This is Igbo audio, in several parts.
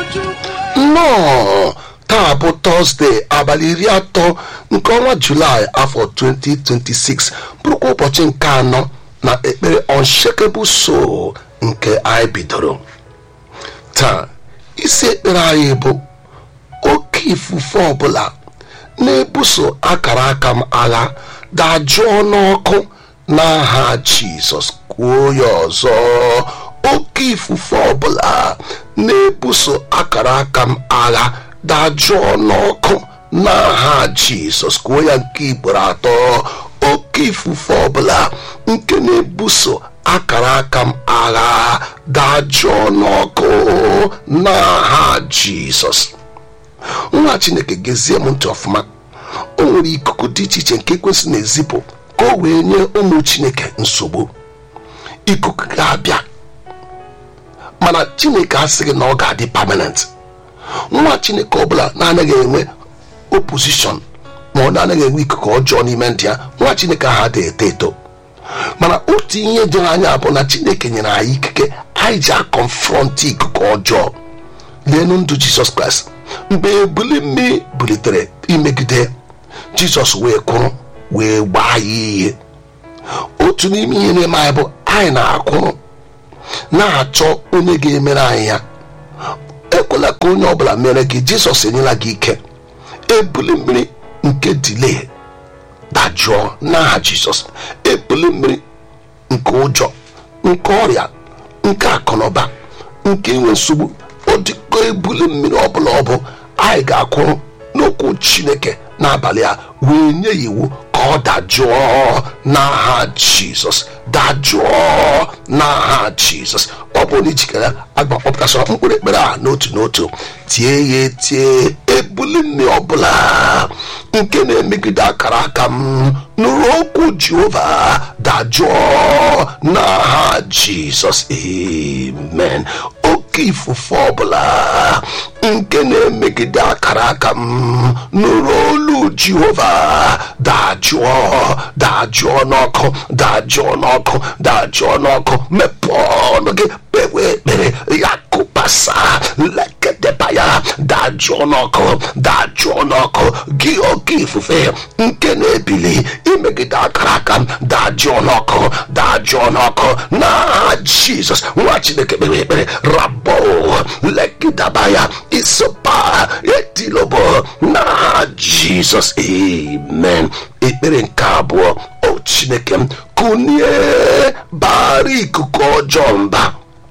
nnọọ taa bụ tọzdee abalị iri atọ nke ọnwa julaị afọ 2026 bụrụkwa ụbọchị nke anọ na ekpere unshakable soul nke anyị bidoro taa isi ekpere anyị bụ oke ifufe ọbụla na-ebuso akara aka m agha dajụọ n'ọkụ n'aha jizọs kwuo ya ọzọ oke ifufe ọbụla na-ebuso akara aka m agha dajụọ n'ọkụ n'aha jizọs kwuo ya nke igboro atọ oke ifufe ọbụla nke na-ebuso akara aka m agha dajụọ n'ọkụ n'aha jizọs nwa chineke gezie m ntị ọfụma o nwere ikuku dị iche iche nke ekwesị na-ezipụ ka o wee nye ụmụ chineke nsogbu ikuku ga-abịa mana chineke asịghị na ọ ga-adị permanent nwa chineke ọbụla na-anaghị enwe opposition ma ọ na-anaghị enwe ikuku ọjọọ n'ime ndị ya nwa chineke ahụ adịghị eto eto mana otu ihe doro anya bụ na chineke nyere anyị ikike anyị ji akọnfrọntị ikuku ọjọọ leenu ndụ jizọs kraịst mgbe ebuli mmiri bulitere imegide jizọs wee kwụrụ wee gbaa ya ihe otu n'ime ihe na-eme anyị bụ anyị na-akwụrụ na-achọ onye ga-emere anyị ya ekwela ka onye ọbụla mere gị jizọs enyela gị ike ebuli mmiri nke dile dajụọ n'aha jizọs ebuli mmiri nke ụjọ nke ọrịa nke akụnụba nke inwe nsogbu odịko ebuli mmiri ọbụla ọ bụ anyị ga-akwụrụ n'okwu chineke n'abalị a wee nye ya iwu ka ọ dajụọ n'aha jizọs dajụọ n'aha jizọs ọ bụrụ na ijikere agbakpọpụtasịra mkpụrụ ekpere a n'otu n'otu tie ya etie ebuli mmiri ọbụla nke na-emegide akara aka m nụrụ okwu jehova dajụọ n'aha jizọs amen oke ifufe ọbụla nke na-emegide akara aka m nụrụ olu jehova dajụọ dajụọ n'ọkụ dajụọ n'ọkụ dajụọ n'ọkụ mepee ọnụ gị kpewe ekpere ya kụpasa lekedeba ya dajụọ n'ọkụ dajụọ n'ọkụ gị oke ifufe nke na-ebili imegide akara aka m dajụọ n'ọkụ dajụọ n'ọkụ n'aha jizọs nwa chineke kpere ekpere rabo legidaba ya isopa etilobo n'aha jizọs amen ekpere nke abụọ o chineke m kụnie bara ikuku ọjọọ mba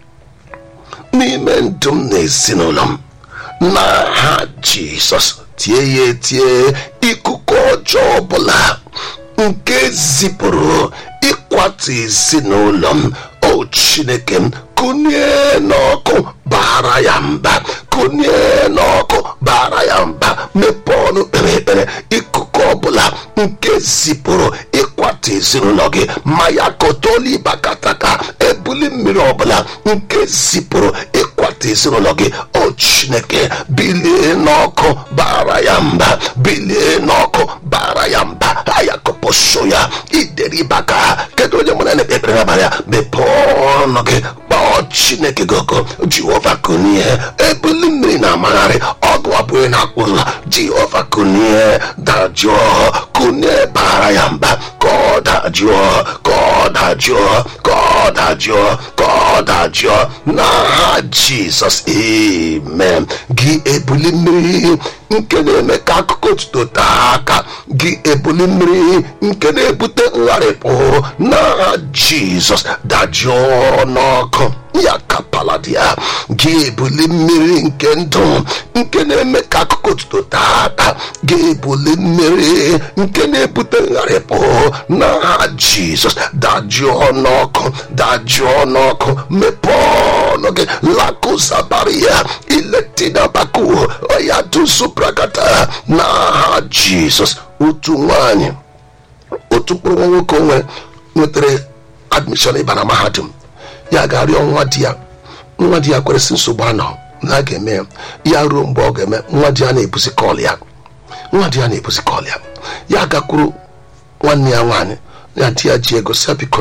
n'ime ndụ m na ezinụlọ m n'aha jizọs tie ya etie ikuku ọjọọ ọbụla nke zipụrụ ịkwatu ezinụlọ m o chineke m kụnie n'ọkụ bara ya mba kụnie n'ọkụ bara ya mba mepee ọnụ kpere ekpere ikuku ọbụla nke zipụrụ ịkwatu ezinụlọ gị ma ya kotolibakataka ebuli mmiri ọbụla nke zipụrụ ịkwatu ezinụlọ gị o chineke bilie n'ọkụ bara ya mba bilie n'ọkụ bara ya mba ayakoposo ya ideribaka kedu onye mụna na-ekpe ekpere n'abalị ya mepee ọnụ gị kpọọ chineke goko jehova kunie ebuli mmiri na-amagharị ọgụ abụghị na-akwụzụ jehova kunie dajụọ kunie bara ya mba ka ọ dajụọ ka ọ dajụọ ka ọ dajụọ ka ọ dajụọ n'aha jizọs amen gị ebuli mmiri nke na-eme ka akụkọ otuto taa aka gị ebuli mmiri nke na-ebute ngharịpụ n'aha jizọs dajụọ n'ọkụ ya kapaladia gị ebuli mmiri nke ndụ nke na-eme ka akụkọ otuto taa aka gị ebuli mmiri nke na-ebute ngharịpụ n'aha jizọs dajụọ n'ọkụ dajụọ n'ọkụ mepee ọnụ gị lakụzabaria iletinabaku ya duzubrakata n'aha jizọs otu nwanyị otu mkpụrụ nwa nwoke onwe nwetara admishọn ịba na mahadum ya ga-arịọ nwa di ya nwa di ya kweresị nsogbu anọ na a ga-eme ya ya ruo mgbe ọ ga-eme nwa di ya na-ebuzi kọl ya nwa di ya na-ebuzi kọl ya ya gakwuru nwanne ya nwaanyị ya di ya ji ego si bikono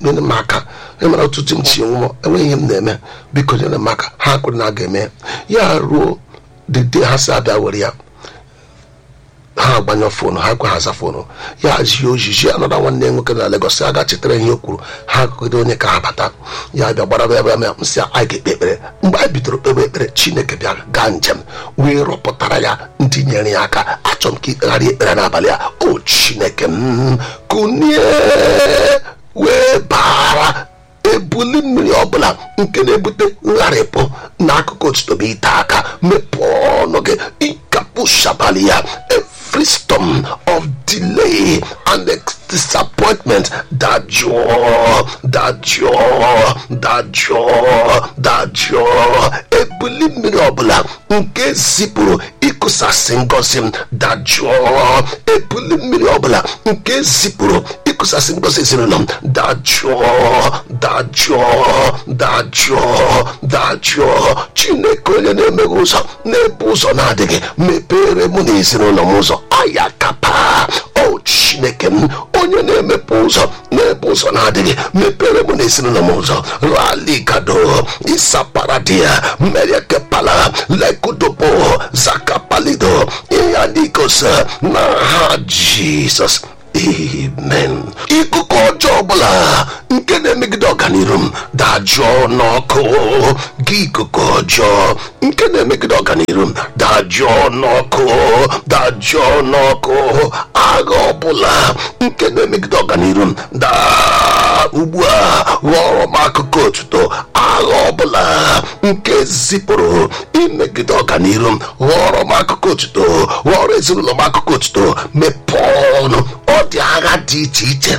nyere m aka emere ọtụtụ m chi nwụọ enweghị ihe m na-eme biko nyere m aka ha kwuru na a ga-eme ya ruo dịde ha si abịa were ya ha agbanyụ fonu ha kwe haza fonu ya zie ojiji anọda nwanne ya nwoke na Lagos a ga chetara ihe o kwuru ha gụgide onye ka ha bata ya bịa gbara bịa bịa nsị anyị ga-ekpe ekpere mgbe anyị bidoro kpebe ekpere chineke bịa gaa njem wee rọpụtara ya ndị nyere ya aka achọrọ m ka ikpegharị ekpere n'abalị a o chineke m kunie wee bara ebuli mmiri ọbụla nke na-ebute ngharịpụ n'akụkụ otuto bụ ite aka mepee ọnụ gị ịkapụ shabali ya every storm of delay and disappointment dajụọ dajụọ dajụọ dajụọ ebuli mmiri ọbụla nke zipụrụ ịkụsasị ngọzi m dajụọ ebuli mmiri ọbụla nke zipụrụ ịkụsasị ngọzi ezinụlọ m dajụọ dajụọ dajụọ dajụọ chineke onye na-emeghe ụzọ na-ebu ụzọ na-adịghị mepere mụ na ezinụlọ m ụzọ aya kapa o chineke m onye na-emepe ụzọ na-ebu ụzọ na-adịghị mepere mụ na ezinụlọ m ụzọ raligado isaparadia meriekepala lekudobo zakapalido ihe nikos na ha jizọs amen ikuku ọjọọ ọbụla nke na-emegide ọganiru m dajụọ n'ọkụ gị ikuku ọjọọ nke na-emegide ọganiru m dajụọ n'ọkụ dajụọ n'ọkụ agha ọbụla nke na-emegide ọganiru m daa ugbu a ghọrọ m akụkụ otuto agha ọbụla nke zipụrụ imegide ọganiru m ghọrọ m akụkụ otuto ghọrọ ezinụlọ m akụkụ otuto mepee ọnụ ọ dị agha dị iche iche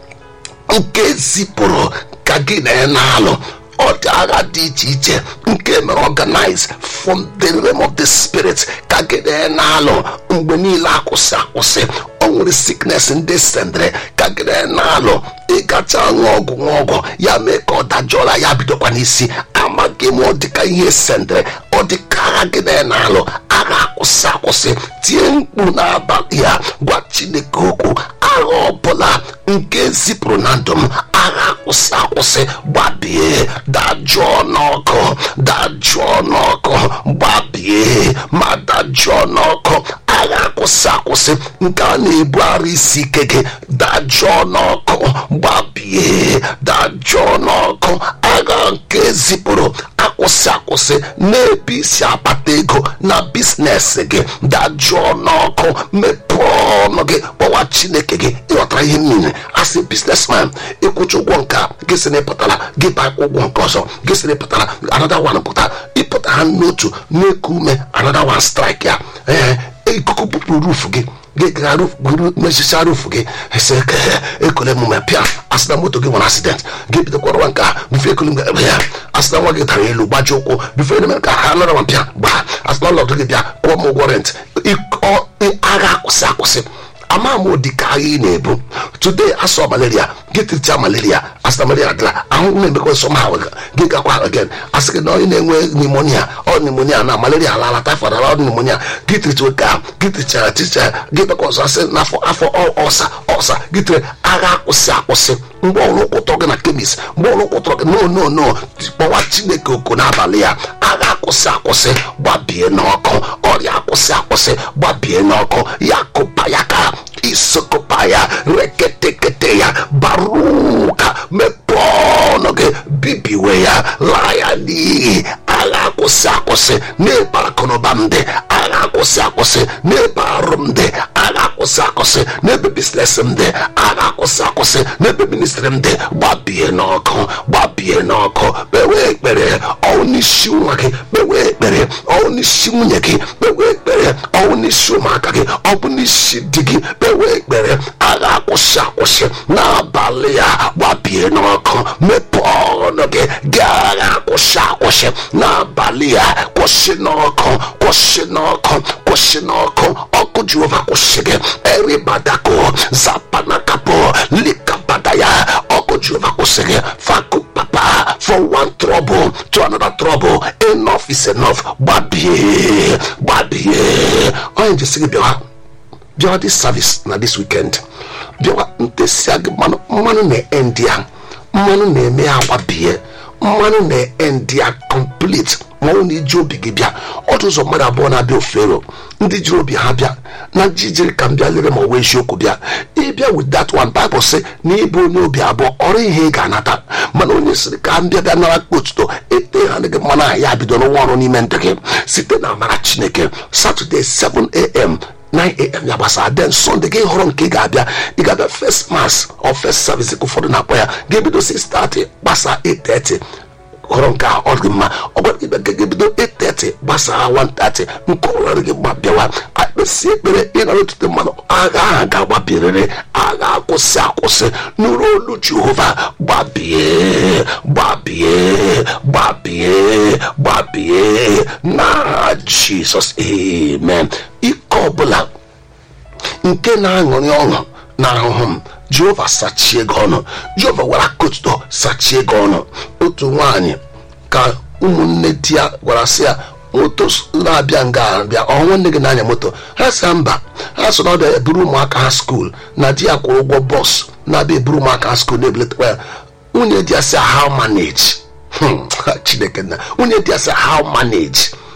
nke zipụrụ ka gị na ya na-alụ ọ dị agha dị iche iche nke mere organize from the realm of the spirit ka gị na ya na-alụ mgbe niile akwụsị akwụsị o nwere sickness ndị sendere ka gị na ya na-alụ ịgacha ṅụọ ọgwụ ṅụọ ọgwụ ya mee ka ọ dajọla ya bidokwa n'isi amaghị m ọ dịka ihe sendere ọ dịka agha gị na ya na-alụ agha akwụsị akwụsị tie mkpu n'abalị ya gwa chineke okwu agha ọbụla nke zipụrụ na ndụ m agha akwụsị akwụsị gbabie dajụọ n'ọkụ dajụọ n'ọkụ gbabie ma dajụọ n'ọkụ agha akwụsị akwụsị nke a na-ebu ara isi ike gị dajụọ n'ọkụ gbabie dajụọ n'ọkụ agha nke zipụrụ akwụsị akwụsị n'ebe isi akpata ego na biznes gị dajụọ n'ọkụ mepee ọnụ gị kpọwa chineke gị ịghọtara ihe niile asị biznesman ịkwụcha ụgwọ nke a gị sị na ịpụtara gị bakwa ụgwọ nke ọzọ gị sị na ịpụtara another one pụta ịpụta ha n'otu na-eku ume another one strike ya ee ikuku bupụrụ rufu gị gị gara mesicha rufu gị ese ekole mume pịa asị na moto gị nwere asident gị bidokwara nke a bife ekole mgbe ebe ya asị na nwa gị dara elu gbaji ụkwụ bife eme ka ha nọrọ ma pịa gbaa asị na ọnọdụ gị bịa kwụọ m ụgwọ rent agha akwụsị akwụsị ama m ụdị ka agha ị na-ebu today asọ malaria gị tiricha malaria asịna malaria dịla ahụhụ na-emekwa nsọ ma gị gakwa again asị gị na onye na-enwe pneumonia ọ pneumonia na malaria alala typhoid ala pneumonia gị tiricha ka gị tirichara ticha gị bekwa ọzọ asị n'afọ afọ ọsa ọsa gị tiri agha akwụsị akwụsị mgbe ọrụ kwụtọrọ gị na kemis mgbe ọrụ kwụtọrọ gị no no no kpọwa chineke oku n'abalị ya agha akwụsị akwụsị gbabie n'ọkụ ọrịa akwụsị akwụsị gbabie n'ọkụ ya kụpa ya ka isokụpa ya reketekete ya baruka mepee ọnụ gị bibiwe ya laa ya n'iyi agha akwụsị akwụsị n'ebe akụnụba m dị agha akwụsị akwụsị n'ebe arụ m dị agha akwụsị akwụsị n'ebe biznes m dị agha akwụsị akwụsị n'ebe ministri m dị gbabie n'ọkụ gbabie n'ọkụ kpewe ekpere ọwụ n'isi nwa gị kpewe ekpere ọwụ n'isi nwunye gị kpewe ekpere ọwụ n'isi ụmụaka gị ọ bụ n'isi di gị kpewe ekpere agha akwụsị akwụsị n'abalị ya gbabie n'ọkụ mepee ọnụ gị gị agha akwụsị akwụsị n'abalị ya kwụsị n'ọkụ kwụsị n'ọkụ kwụsị n'ọkụ ọkụ jehova kwụsị gị eribadako zapanakapo likabada ya ọkụ jehova kwụsị gị faku papa from one trouble to another trouble enough is enough gbabie gbabie onye njesi gị bịawa bịawa this service na this weekend bịawa ntesi gị mmanụ mmanụ na-end ya mmanụ na-eme ya agbabie mmanụ na-endi ya complete ma ọ na iji obi gị bịa ọdụ ụzọ mmadụ abụọ na-abịa ofero ndị jiri obi ha bịa na jijiri ka m bịa lere ma ọ wee eziokwu bịa ịbịa with that one Bible sị na ịbụ onye obi abụọ ọrụ ihe ị ga-anata mana onye sịrị ka m bịa bịa nara kpotuto ete ha gị mmanụ ahụ ya bido n'ụwa ọrụ n'ime ndụ gị site na amara chineke satọde 7am 9am ya gbasara den sọnde gị họrọ nke ị ga-abịa ị ga-abịa first mass or first service ka ụfọdụ na-akpọ ya ga-ebido 6:30 gbasaa 8:30 họrọ nke a ọ dị mma ọ gwara gị bịa ka ga-ebido 8:30 gbasaa 1:30 nke ọrụ gị gba bịawa akpịsị ekpere ịnara otute mmanụ agha ahụ ga-agbabirịrị agha akwụsị akwụsị nụrụ olu jehova gbabie gbabie gbabie gbabie n'aha jizọs amen ike ọbụla nke na-aṅụrị ọṅụ na ahụhụ m jehova sachie gị ọnụ jehova gwara kotuto sachie gị ọnụ otu nwaanyị ka ụmụnne di ya gwara sị ya moto na-abịa nga abịa ọ nwanne gị na-anya moto ha sị mba ha so na ọ bịa eburu ụmụaka ha skuul na di ya kwụrụ ụgwọ bọs na-abịa eburu ụmụaka ha skuul na-ebeletakwa ya nwunye di ya sị how manage chineke na nwunye di ya sị how manage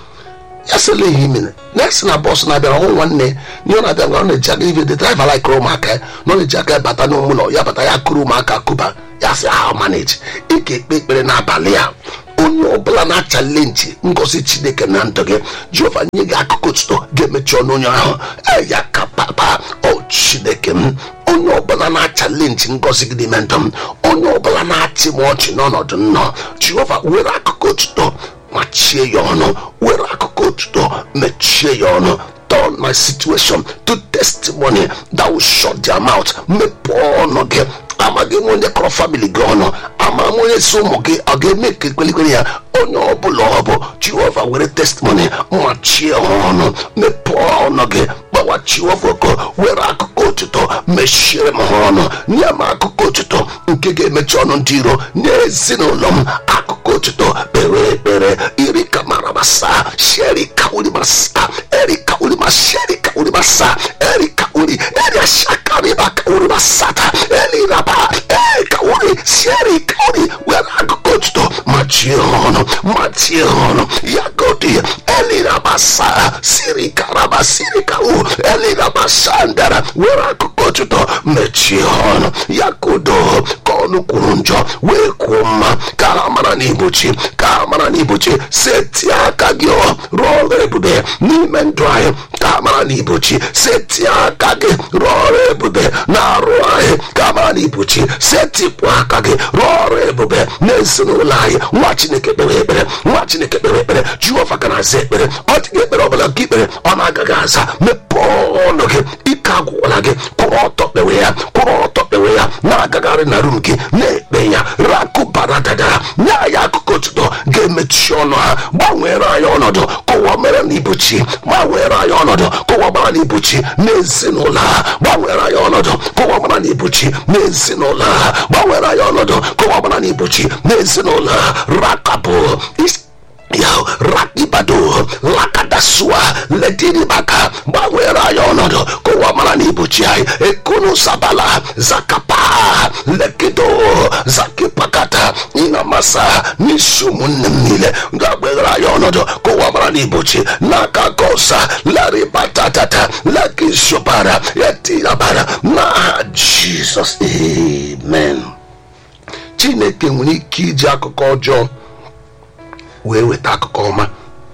ya sịla ihe imere na-esi na bọs na-abịara ọhụ nwanne nye ọ na-abịa ngwa ọ na-eji aka ive the driver like ụmụaka ya na ọ na-eji aka bata n'ụlọ ya bata ya kụrụ ụmụaka kụba ya sị how manage ị ga-ekpe ekpere n'abalị ya onye ọbụla na-achalenji ngozi chineke na ndụ gị jehova nye gị akụkụ otuto ga-emechi ọnụ onye ahụ ya ka papa o chineke m onye ọbụla na-achalenji ngozi gị n'ime ndụ m onye ọbụla na-achị m ọchị n'ọnọdụ nnọọ jehova were akụkụ otuto machie ya ọnụ were akụkụ otuto mechie ya ọnụ turn my situation to testimony that will shut their mouth mepee ọnụ gị amaghị m onye kọrọ famili gị ọnụ ama m onye si ụmụ gị ọ ga-eme ka ekwelikwere ya onye ọbụla ọ bụ jehova were testimony machie ha ọnụ mepee ọnụ gị gbawa jehova oko were akụkụ otuto mechiere m ha ọnụ nye m akụkụ otuto nke ga-emechi ọnụ ndị iro nye ezinụlọ m akụkụ otuto kpere ekpere iri ka marabasa sheri ka urimasa eri ka urima sheri ka urimasa eri ka uri eri ashakariba ka urimasata eri raba eri ka uri sheri ka uri were akụkụ otuto machie ha ọnụ machie ha ọnụ ya godi eli rabasa siri karaba siri ka u eli rabasa ndara were akụkụ otuto mechie ha ọnụ ya kodo ka ọnụ kwuru njọ wee kwuo mma ka ha mara n'ibuchi ka ha mara n'ibuchi setie aka gị ọ rụọ ọrụ ebube n'ime ndụ anyị ka ha mara n'ibuchi setie aka gị rụọ ọrụ ebube na-arụ anyị ka ha mara n'ibuchi setipụ aka gị rụọ ọrụ ebube n'ezinụlọ anyị nwa chineke kpere ekpere nwa chineke kpere ekpere jehova ga na-aza ekpere ọ dịghị ekpere ọbụla nke ikpere ọ na-agaghị aza mepee ọnụ gị ike agwụla gị kwụrụ ọtọ kpewe ya kwụrụ ọtọ kpewe ya na-agagharị na rum gị na-ekpe ya rakụbara dadara nye anyị akụkụ otuto ga-emechi ọnụ ha gbanwere anyị ọnọdụ kụwa mere na ibuchi gbanwere anyị ọnọdụ kụwa gbara na ibuchi n'ezinụlọ ha gbanwere anyị ọnọdụ kụwa gbara na ibuchi n'ezinụlọ ha gbanwere anyị ọnọdụ kụwa gbara na ibuchi n'ezinụlọ ha rakabụ isi ya rakibado lakadasua lediribaka gbanwere anyị ọnọdụ ka ụwa mara na ibuchi anyị ekunu sabala zakapa lekido zakipakata ịnamasa n'isi ụmụnne m niile ga-agbaghara anyị ọnọdụ ka ụwa mara na ibuchi n'aka kosa laribatatata lekishobara etirabara n'aha jizọs amen chineke nwere ike iji akụkọ ọjọọ wee weta akụkọ ọma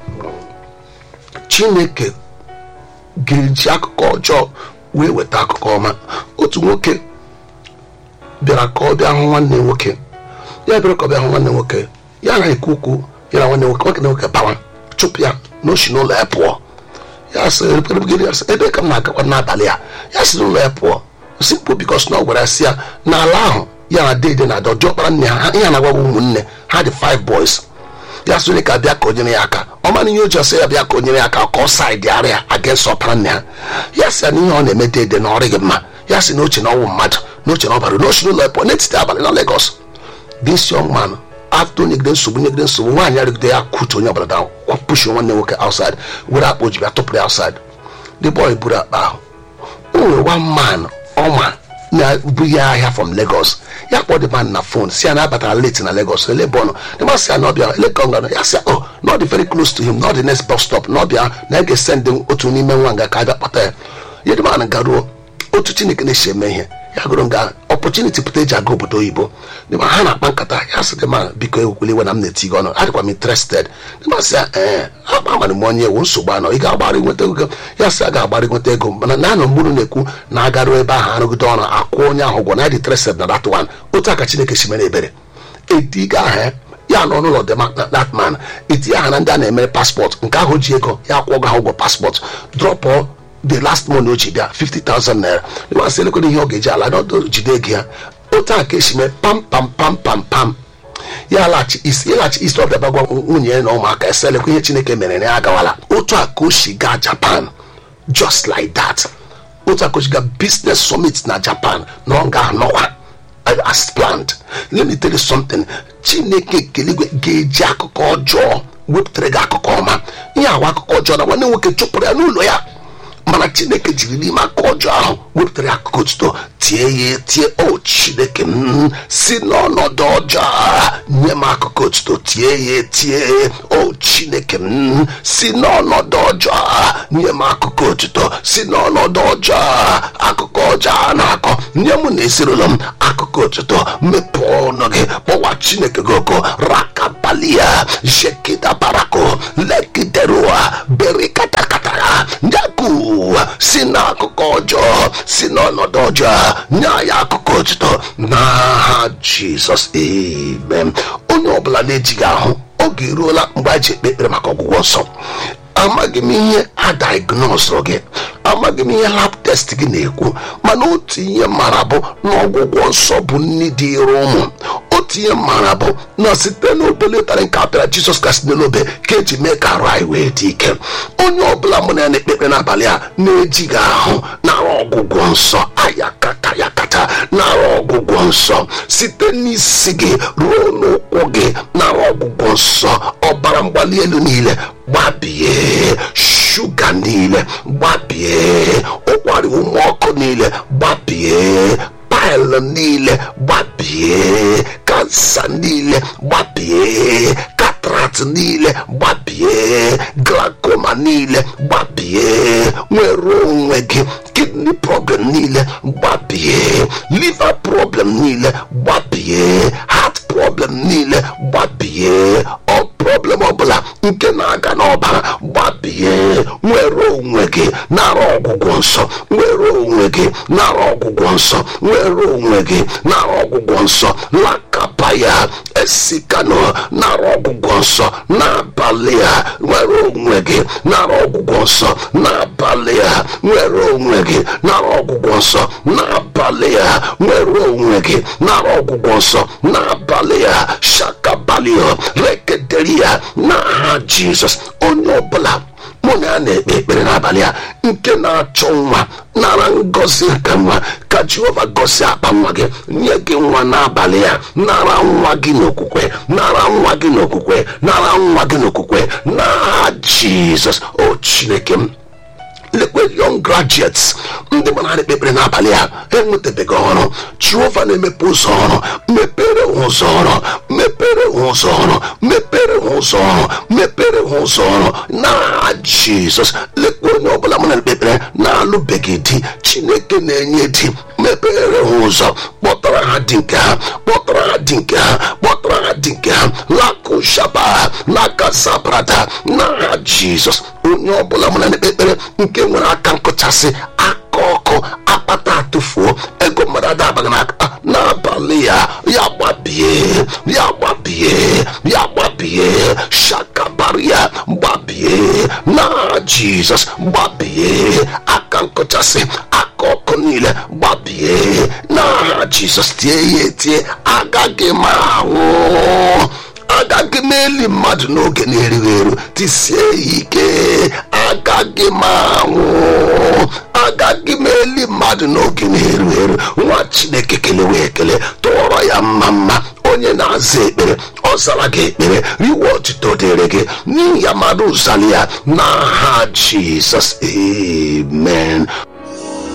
chineke ga-eji akụkọ ọjọọ wee weta akụkọ ọma otu nwoke bịara ka ọ bịa hụ nwanne nwoke ya bịara ka ọ bịa hụ nwanne nwoke ya na ekwu okwu ya na nwanne nwoke nwoke na nwoke bawa chụpụ ya n'oshi n'ụlọ ya pụọ ya sị ebe ka m na-agakwa n'abalị a ya si n'ụlọ ya pụọ simple bikos na ọ gwara si ya n'ala ahụ ya na dede na ada ọjọọ kpara nne ha ihe na-agwa ụmụnne ha dị five boys ya sịrị ka bịa ka o nyere ya aka ọ mana ihe o ji ọsọ ya bịa ka o nyere ya aka ka ọ saịdị arịa against ọpara nne ha ya sị ya na ihe ọ na-eme dede na ọrịghị mma ya sị na oche na ọnwụ mmadụ na oche na ọbara na ochi n'ụlọ pụọ n'etiti abalị na Lagos this young man after nyegide nsogbu nyegide nsogbu nwaanyị arịgide ya kutu onye ọbara down push nwanne nwoke outside were akpa oji bịa tụpụrụ ya outside the boy buru akpa ahụ o nwere one man ọma na-ebughị ahịa from lagos ya kpọọ the man na phone si ya na abatara late na lagos ele ebe ọ nọ the man si ya na ọbịa ele ka ọ gara ya si ya oh not dị very close to him not the next bus stop na ọbịa na ya ga-esend otu n'ime nwa nga ka a bịa kpọta ya ya the man garuo otu chineke na-esi eme ihe ya gụrụ nga opportunity pụta eji aga obodo oyibo dịma ha na-akpa nkata ya sị dị ma biko ekwukwele iwe na m na-eti gị ọnụ adịkwa m interested dịma sị ya ee agbamara m onye ewu nsogbu anọ ị ga-agbara nweta ego ya sị a ga-agbara nweta ego mana na anọ mgburu na-ekwu na agaruo ebe ahụ arụgide ọrụ akwụ onye ahụ ụgwọ na dị interested na that one otu aka chineke si mere ebere ediga aha ya nọ n'ụlọ dị that man etinye aha na ndị a na-emere paspọtụ nke ahụ ji ego ya kwụọ ha ụgwọ paspọtụ drọpụ the last money o ji bịa 50,000 naira ịmasị elekwere ihe ọ ga-eji ala n'ọdụ jide ego ya otu a ka esi mee pam pam pam pam pam ya laghachi isi ịlaghachi isi ọbịa bagwa nwunye ya na ụmụaka ese elekwa ihe chineke mere na ya agawala otu a ka o si gaa japan just like that otu a ka o si gaa business summit na japan na ọ ga-anọkwa as planned let me tell you something chineke keligwe ga-eji akụkọ ọjọọ wepụtara gị akụkọ ọma ihe awa akụkọ ọjọọ na nwanne nwoke chụpụrụ ya n'ụlọ ya mana chineke jiri n'ime aka ọjọọ ahụ wepụtara ya akụkọ otuto tie ya etie o chineke m si n'ọnọdụ ọjọọ nye m akụkọ otuto tie ya etie o chineke m si n'ọnọdụ ọjọọ nye m akụkọ otuto si n'ọnọdụ ọjọọ akụkọ ọjọọ a na-akọ nye m na ezinụlọ m akụkọ otuto mepee ọnụ gị kpọwa chineke gị oko rakabalia jekida barako lekiderua berikatakatara nyaku si n'akụkọ ọjọọ si n'ọnọdụ ọjọọ nye anyị akụkọ otuto n'aha jizọs amen onye ọbụla na-ejighị ahụ oge eruola mgbe a ji ekpe ekpere maka ọgwụgwọ nsọ amaghị m ihe a diagnosụrụ gị amaghị m ihe lab test gị na-ekwu mana otu ihe mara bụ na ọgwụgwọ nsọ bụ nri dị iru ụmụ otu ihe mara bụ na site n'obele ụtarị nke apịara jizọs kasị n'elobe ka eji mee ka arụ anyị wee dị ike onye ọbụla mụ na ya na-ekpe ekpere n'abalị a na-ejighị ahụ nara ọgwụgwọ nsọ ayakata yakata nara ọgwụgwọ nsọ site n'isi gị ruo n'ụkwụ gị nara ọgwụgwọ nsọ ọbara mgbali elu niile gbabie shuga niile gbabie ụkwara ume ọkụ niile gbabie paịlụ niile gbabie kansa niile gbabie katrat niile gbabie glakoma niile gbabie nwere onwe gị kidney problem niile gbabie liver problem niile gbabie heart problem niile gbabie ọ problem ọbụla nke na-aga n'ọbara gbabie nwere onwe gị nara ọgwụgwọ nsọ nwere onwe gị nara ọgwụgwọ nsọ nwere onwe gị nara ọgwụgwọ nsọ lakapa ya esikano nara ọgwụgwọ nsọ n'abalị a nwere onwe gị nara ọgwụgwọ nsọ n'abalị a nwere onwe gị nara ọgwụgwọ nsọ n'abalị a nwere onwe gị nara ọgwụgwọ nsọ n'abalị a shakabalio rekederia n'aha jizọs onye ọbụla mụ na ya na-ekpe ekpere n'abalị a nke na-achọ nwa nara ngọzi nke nwa ka jehova gọzie akpa nwa gị nye gị nwa n'abalị a nara nwa gị n'okwukwe nara nwa gị n'okwukwe nara nwa gị n'okwukwe n'aha jizọs o chineke m lekwe young graduates ndị gbara na ekpekpere n'abalị a enwetabeghị ọrụ jehova na-emepe ụzọ ọrụ mepere ha ụzọ ọrụ mepere ha ụzọ ọrụ mepere ha ụzọ ọrụ mepere ha ụzọ ọrụ na jizọs lekwe onye ọbụla mụ na ekpekpere na-alụbeghị di chineke na-enye di mepere ha ụzọ kpọtara ha dị nke ha kpọtara ha dị nke ha kpọtara ha dị nke ha lakushaba n'aka sabrada n'aha jizọs onye ọbụla mụ na ekpekpere nke nwere aka nkụchasị aka ọkụ akpata atụfuo ego mmadụ adabaghị n'aka n'abalị ya ya gbabie ya gbabie ya gbabie shakabaria gbabie na jizọs gbabie aka nkụchasị aka ọkụ niile gbabie na jizọs tie ya etie agaghị m anwụ agaghị m eli mmadụ n'oge na-erighị eru tisie ya ike agaghị m anwụ agaghị m eli mmadụ n'oge na-eru eru nwa chineke kelewe ekele tụọrọ ya mma mma onye na-aza ekpere ọ zara gị ekpere riwe ọtụtụ dịrị gị n'ihi ya mmadụ zara ya n'aha jizọs amen